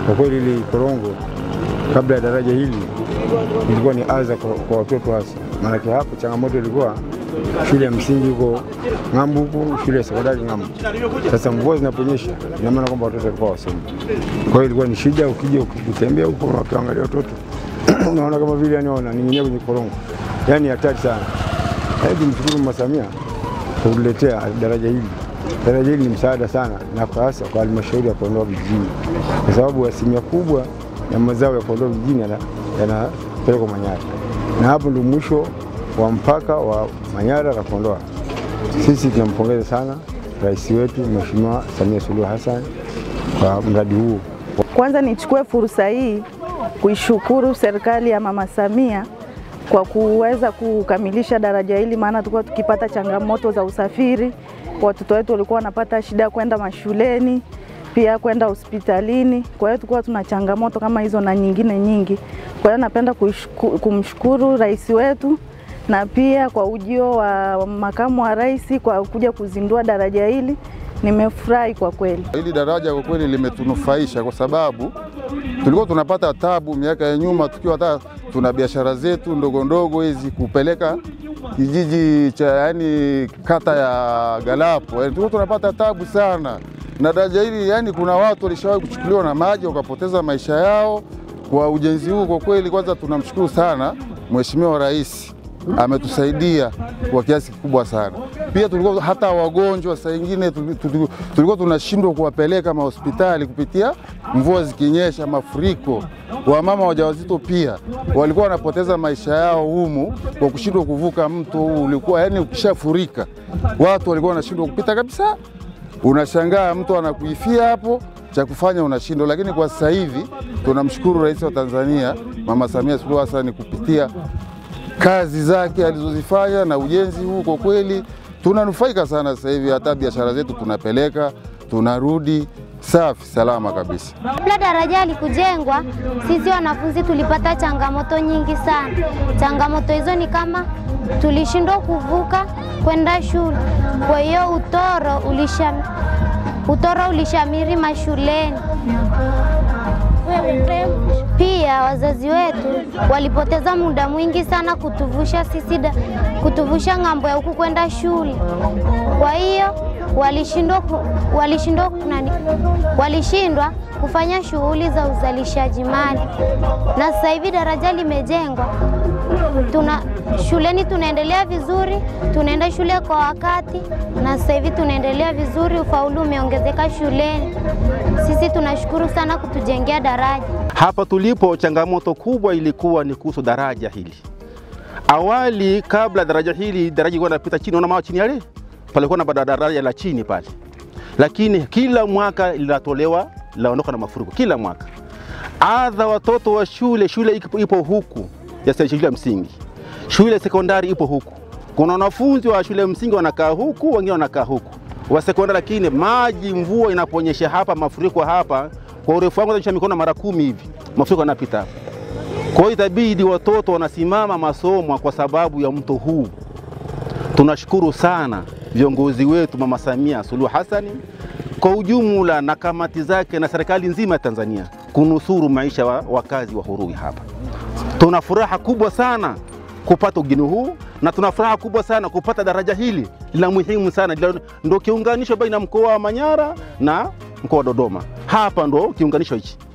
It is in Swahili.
Kwa kweli hili korongo kabla ya daraja hili ilikuwa ni adha kwa, kwa watoto hasa, maanake hapo changamoto ilikuwa shule ya msingi huko ng'ambo huku, shule ya sekondari ng'ambo. Sasa mvua zinaponyesha, ina maana kwamba watoto walikuwa wasomi. Kwa hiyo ilikuwa ni shida, ukija ukitembea huko ukiangalia watoto unaona kama vile yani wananing'inia kwenye korongo, yani hatari sana. Hebu mshukuru Mama Samia kwa kutuletea daraja hili. Daraja hili ni msaada sana, na kwa hasa kwa halmashauri ya Kondoa vijijini, kwa sababu asilimia kubwa ya mazao ya Kondoa vijijini yana- yanapelekwa Manyara, na hapo ndio mwisho wa mpaka wa Manyara na Kondoa. Sisi tunampongeza sana rais wetu Mheshimiwa Samia Suluhu Hassan kwa mradi huu. Kwanza nichukue fursa hii kuishukuru serikali ya Mama Samia kwa kuweza kukamilisha daraja hili, maana tulikuwa tukipata changamoto za usafiri. Watoto wetu walikuwa wanapata shida ya kwenda mashuleni, pia kwenda hospitalini. Kwa hiyo tulikuwa tuna changamoto kama hizo na nyingine nyingi. Kwa hiyo napenda kuishku- kumshukuru rais wetu na pia kwa ujio wa makamu wa rais kwa kuja kuzindua daraja hili. Nimefurahi kwa kweli. Hili daraja kwa kweli limetunufaisha kwa sababu tulikuwa tunapata tabu miaka ya nyuma, tukiwa hata tuna biashara zetu ndogo ndogo hizi kupeleka kijiji cha yani kata ya Galapo, yani tulikuwa tunapata tabu sana na daraja hili. Yani kuna watu walishawahi kuchukuliwa na maji wakapoteza maisha yao kwa ujenzi huu. Kwa kweli, kwanza tunamshukuru sana Mheshimiwa Rais ametusaidia kwa kiasi kikubwa sana. Pia tulikuwa hata wagonjwa saa ingine tuli- tuli- tulikuwa tunashindwa kuwapeleka mahospitali kupitia mvua zikinyesha, mafuriko. Wamama wajawazito pia walikuwa wanapoteza maisha yao humu kwa kushindwa kuvuka mto huu. Ulikuwa yani, ukishafurika watu walikuwa wanashindwa kupita kabisa. Unashangaa mtu anakuifia hapo, cha kufanya unashindwa. Lakini kwa sasa hivi tunamshukuru Rais wa Tanzania Mama Samia Suluhu Hassan kupitia kazi zake alizozifanya na ujenzi huu, kwa kweli tunanufaika sana sasa hivi. Hata biashara zetu tunapeleka, tunarudi safi salama kabisa. Kabla daraja halikujengwa, sisi wanafunzi tulipata changamoto nyingi sana. Changamoto hizo ni kama tulishindwa kuvuka kwenda shule, kwa hiyo utoro ulisham, utoro ulishamiri mashuleni. Pia wazazi wetu walipoteza muda mwingi sana kutuvusha sisi da, kutuvusha ng'ambo ya huku kwenda shule. Kwa hiyo walishindwa ku- walishindwa nani, walishindwa kufanya shughuli za uzalishaji mali, na sasa hivi daraja limejengwa, tuna shuleni tunaendelea vizuri, tunaenda shule kwa wakati, na sasa hivi tunaendelea vizuri, ufaulu umeongezeka shuleni. Sisi tunashukuru sana kutujengea daraja. Hapa tulipo, changamoto kubwa ilikuwa ni kuhusu daraja hili. Awali, kabla daraja hili, daraja ilikuwa inapita chini, unaona mawe chini yale, palikuwa na bada- daraja la chini pale, lakini kila mwaka linatolewa, linaondoka na mafuriko kila mwaka. Adha watoto wa shule, shule ipo, ipo huku ya se- shule ya msingi, shule ya sekondari ipo huku. Kuna wanafunzi wa shule ya msingi wanakaa huku, wengine wanakaa huku wa sekondari, lakini maji, mvua inaponyesha hapa, mafuriko hapa, kwa urefu wangu naonyesha mikono mara kumi hivi, mafuriko yanapita hapa. Kwa hiyo itabidi watoto wanasimama masomo kwa sababu ya mto huu. Tunashukuru sana viongozi wetu, Mama Samia Suluhu Hassan kwa ujumla na kamati zake na serikali nzima ya Tanzania kunusuru maisha wa wakazi wa Hurui hapa. Tuna furaha kubwa sana kupata ugeni huu na tuna furaha kubwa sana kupata daraja hili la muhimu sana, Lilo- ndo kiunganisho baina ya mkoa wa Manyara na mkoa wa Dodoma. Hapa ndo kiunganisho hichi.